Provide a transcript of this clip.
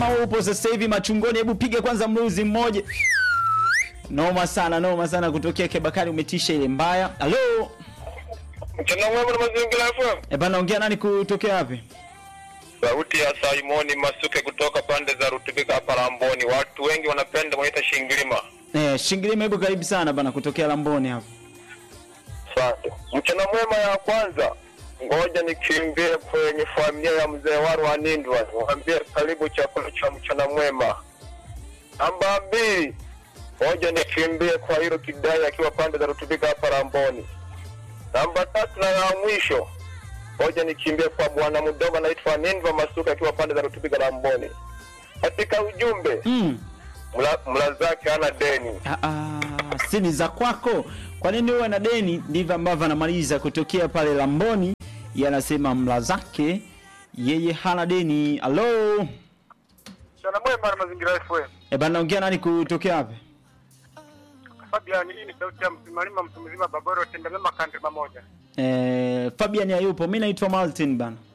upo sasa hivi machungoni, hebu piga kwanza mluzi mmoja. Noma sana, noma sana kutokea Kebakari, umetisha ile mbaya. Halo. Mchana mwema na mazingira FM. Eh, bana ongea nani kutokea wapi? Sauti ya Simoni Masuke kutoka pande za Rutubika hapa Lamboni. Watu wengi wanapenda wanaita Shingilima. Eh, Shingilima hebu karibu sana bana kutokea Lamboni hapo. Asante. Mchana mwema ya kwanza. Ngoja nikimbie kwenye familia ya mzee waru wa Nindwa. Niwaambie karibu chakula cha mchana mwema. Namba mbili. Ngoja nikimbie kwa hilo kidai akiwa pande za Rutubika hapa Lamboni. Namba tatu na ya mwisho. Ngoja nikimbie kwa bwana mdogo anaitwa Nindwa Masuka akiwa pande za Rutubika Lamboni. Katika ujumbe Mm. mla, mla zake hana deni. Ah, ah, si ni za kwako. Kwa nini uwe na deni? Ndivyo ambavyo anamaliza kutokea pale Lamboni. Yanasema mla zake yeye hana deni. Halo. Mchana mwema na mazingira FM. Eh, bana ongea nani kutokea wapi? Fabian, hii ni sauti ya msimalima mtu mzima Baboro tenda mema kandri mamoja. Eh, Fabian hayupo. Mimi naitwa Martin bana.